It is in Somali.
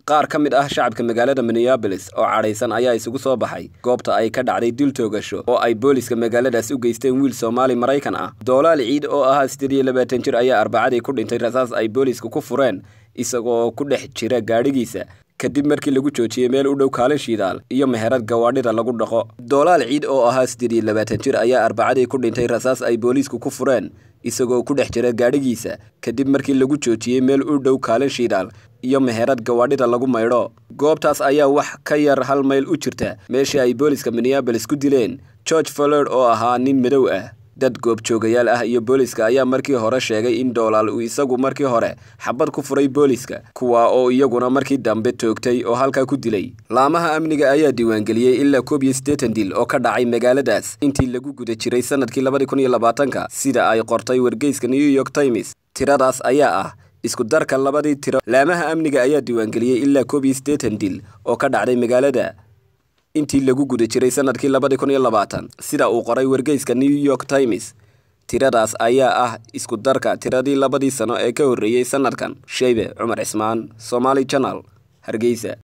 qaar ka mid ah shacabka magaalada minneabolis oo cadhaysan ayaa isugu soo baxay goobta ay ka dhacday dil toogasho oo ay booliska magaaladaas u geysteen wiil soomaali maraykan ah doolaal ciid oo ahaa siddeed iyo labaatan jir ayaa arbacadii ku dhintay rasaas ay booliska ku fureen isagoo ku dhex jira gaadhigiisa kadib markii lagu joojiyey meel u dhow kaalin shidaal iyo meherad gawaadhida lagu dhaqo doolaal ciid oo ahaa siddeed iyo labaatan jir ayaa arbacadii ku dhintay rasaas ay booliisku ku fureen isagoo ku dhex jira gaadhigiisa kadib markii lagu joojiyey meel u dhow kaalin shidaal iyo meherad gawaadhida lagu maydho goobtaas ayaa wax ka yar hal mayl u jirta meeshii ay booliska minneabolis ku dileen george follerd oo ahaa nin madow ah dad goobjoogayaal ah iyo booliska ayaa markii hore sheegay in doolaal uu isagu markii hore xabad ku furay booliska kuwa oo iyaguna markii dambe toogtay oo halkaa ku dilay laamaha amniga ayaa diiwaangeliyey ilaa koob iyo siddeetan dil oo ka dhacay magaaladaas intii lagu guda jiray sanadkii labadii kun iyo labaatanka sida ay qortay wargeyska new york times tiradaas ayaa ah isku darka labadii tiro laamaha amniga ayaa diiwaangeliyey ilaa koob iyo siddeetan dil oo ka dhacday magaalada intii lagu guda jiray sanadkii labadii kun iyo labaatan sida uu qoray wargeyska new york times tiradaas ayaa ah isku darka tiradii labadii sano ee ka horreeyey sanadkan sheybe cumar cismaan somaali janal hargeysa